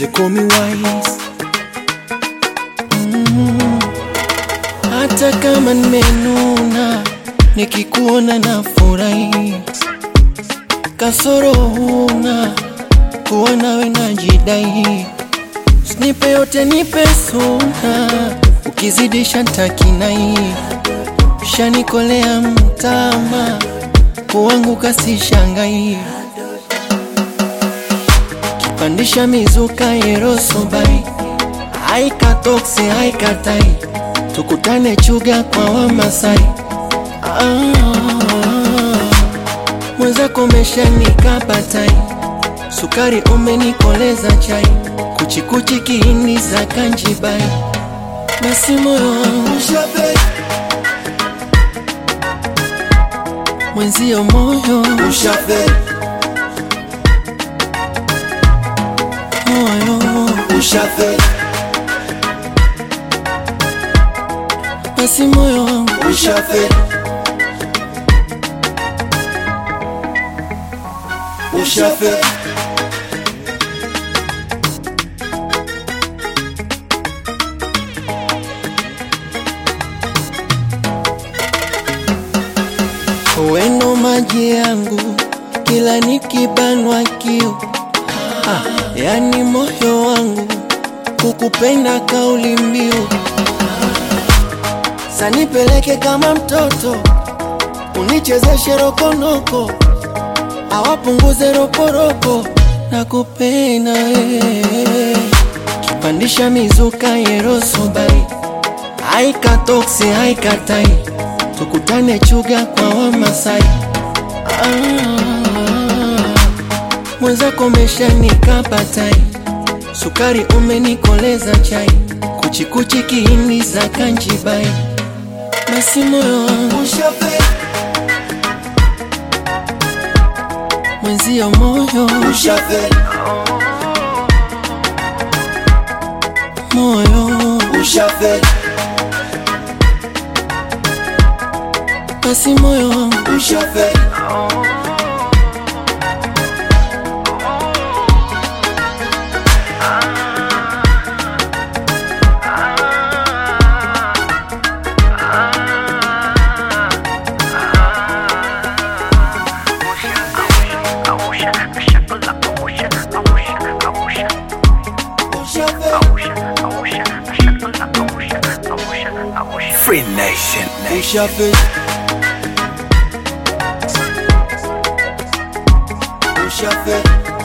they call me wise mm. Hata kama nimenuna, nikikuona na furahi, kasoro huna, kuwa nawe najidai, usinipe yote, nipe suna, ukizidisha ntakinai, shanikolea mtama, kuanguka sishangai pandisha mizuka yerosobai haikatokse haikatai tukutane chuga kwa wamasai ah, mwenzako meshanikapatai sukari umenikoleza chai kuchikuchi kiini za kanjibai basi moyo wangu Ushafe, mwenzio moyo ushafe, moyo ushafe, basi moyo wangu ushafe, ushafe, weno maji yangu kila nikibanwa kiu ah, yani moyo wangu kukupenda kauli mbiu sanipeleke kama mtoto unichezeshe rokonoko awapunguze roporopo na kupenda wewe kipandisha mizuka yerosobai haikatoksi haikatai tukutane chuga kwa wamasai ah, mwenzako meshanikapatai sukari umenikoleza chai kuchikuchi kiini za kanjibai basi moyo wangu ushafe, mwenzio moyo ushafe, moyo ushafe, basi moyo wangu ushafe, ushafe, Free Nation. ushafe, ushafe,